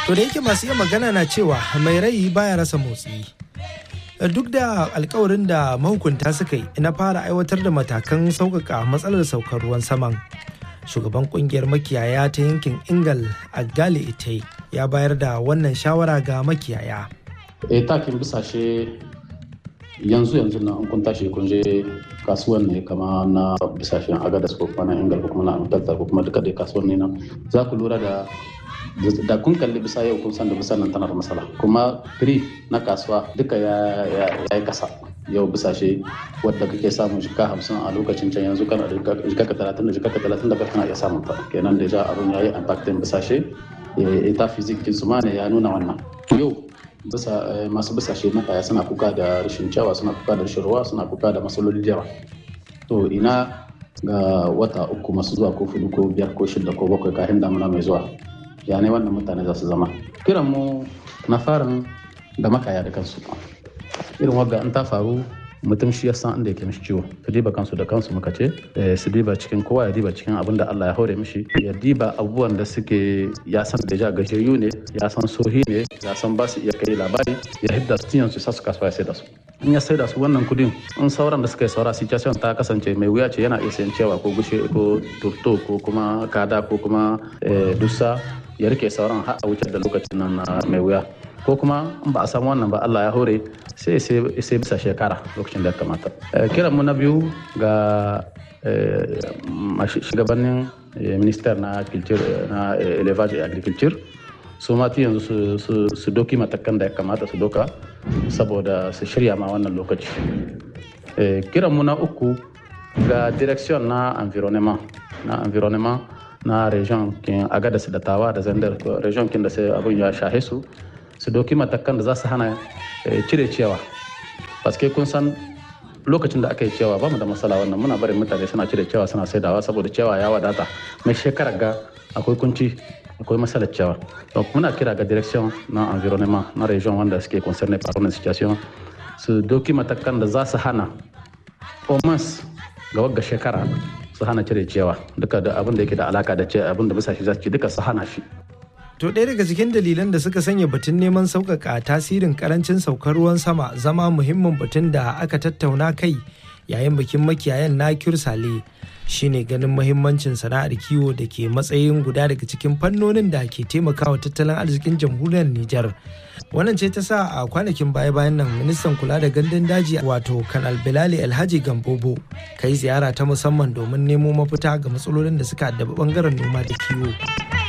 To da yake masu iya magana na cewa mai rai baya rasa motsi. Duk da alkawarin da mahukunta suka yi na fara aiwatar da matakan sauƙaƙa matsalar saukar ruwan saman. Shugaban kungiyar makiyaya ta yankin Ingal a Gale Ite ya bayar da wannan shawara ga makiyaya. E takin bisashe yanzu yanzu na kun tashi kun je kasuwan ne kama na bisashen agadas ko kuma na ingal ko kuma na amtalta ko kuma duka dai kasuwan ne na za ku lura da da kun kalli bisa yau kun san da bisa nan tana da matsala kuma firi na kasuwa duka ya yi kasa yau bisashe wadda kake samun jika hamsin a lokacin can yanzu kana da jika ka talatin da jika ka talatin da kana iya samun ta kenan da ja abun ya yi impactin bisashe ita fizikin su ma ne ya nuna wannan yau bisa masu bisashe na kaya suna kuka da rashin cewa suna kuka da rashin ruwa suna kuka da matsaloli da yawa to ina ga wata uku masu zuwa ko fudu ko biyar ko shida ko bakwai kafin damuna mai zuwa ya ne wannan mutane za su zama kiran mu na farin da makaya da kansu irin wagga in ta faru mutum shi ya san inda yake mishi ciwo su diba kansu da kansu muka ce su diba cikin kowa ya diba cikin abin da Allah ya hore mishi ya diba abubuwan da suke ya san da ja gajiyayyu ne ya san sohi ne ya san ba su iya kai labari ya hidda su tiyan su sa su kasuwa ya sai da su in ya sai da su wannan kudin in sauran da suka yi saura situation ta kasance mai wuya ce yana iya sayan cewa ko gushe ko turto ko kuma kada ko kuma dusa ya rike sauran har a wuce da lokacin nan mai wuya ko kuma in ba a samu wannan ba Allah ya hore sai sai bisa shekara lokacin da ya kamata kiran mu na biyu ga shugabannin minister na culture na elevage agriculture su mati yanzu su doki matakan da ya kamata su doka saboda su shirya ma wannan lokaci kiran mu na uku ga direction na environnement na environnement na region kin agadas da tawa da zandar region kin da sai abun ya shahe su su doki matakan da za su hana cire ciyawa paske kun san lokacin da aka yi ciyawa ba mu da matsala wannan muna barin mutane suna cire ciyawa suna saidawa saboda ciyawa ya wadata mai shekarar ga akwai kunci akwai matsalar ciyawa donc muna kira ga direction na environnement na region wanda suke concerné par wannan situation su doki matakan da za su hana omans ga wagga shekara su hana cire ciyawa duka da abin da yake da alaka da abin da bisa shi za su ci duka su hana shi To ɗaya daga cikin dalilan da suka sanya batun neman sauƙaƙa tasirin ƙarancin saukar ruwan sama zama muhimmin batun da aka tattauna kai yayin bikin makiyayan na Sale shine ganin muhimmancin sana'ar kiwo da ke matsayin guda daga cikin fannonin da ke taimakawa tattalin arzikin jamhuriyar Nijar. Wannan ce ta sa a kwanakin baya-bayan nan ministan kula da gandun daji wato Kanal Bilali Alhaji Gambobo kai ziyara ta musamman domin nemo mafita ga matsalolin da suka addabi bangaren noma da kiwo.